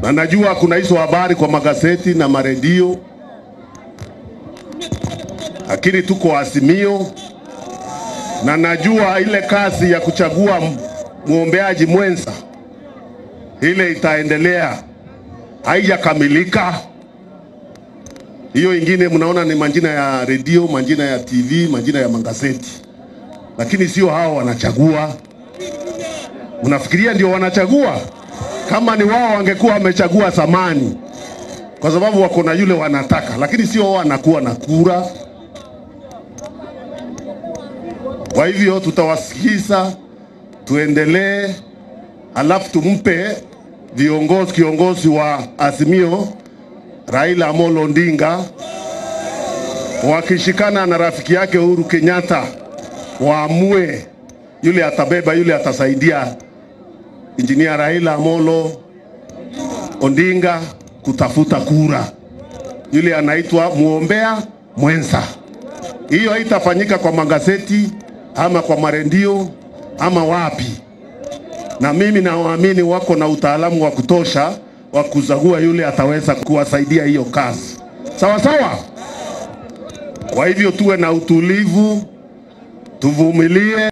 na najua kuna hizo habari kwa magazeti na maredio, lakini tuko Azimio na najua ile kazi ya kuchagua m- mwombeaji mwenza ile itaendelea, haijakamilika. Hiyo ingine mnaona ni majina ya redio, majina ya TV, majina ya magazeti, lakini sio hao wanachagua. Mnafikiria ndio wanachagua? Kama ni wao wangekuwa wamechagua zamani, kwa sababu wako na yule wanataka, lakini sio wao wanakuwa na kura. Kwa hivyo tutawasikiza, tuendelee, alafu tumpe viongozi, kiongozi wa Azimio Raila Amolo Odinga wakishikana na rafiki yake Uhuru Kenyatta waamue yule atabeba, yule atasaidia injinia Raila Amolo Odinga kutafuta kura, yule anaitwa muombea mwenza. Hiyo haitafanyika kwa magazeti ama kwa marendio ama wapi, na mimi nawaamini wako na utaalamu wa kutosha wa kuzagua yule ataweza kuwasaidia hiyo kazi, sawa sawa. Kwa hivyo tuwe na utulivu, tuvumilie.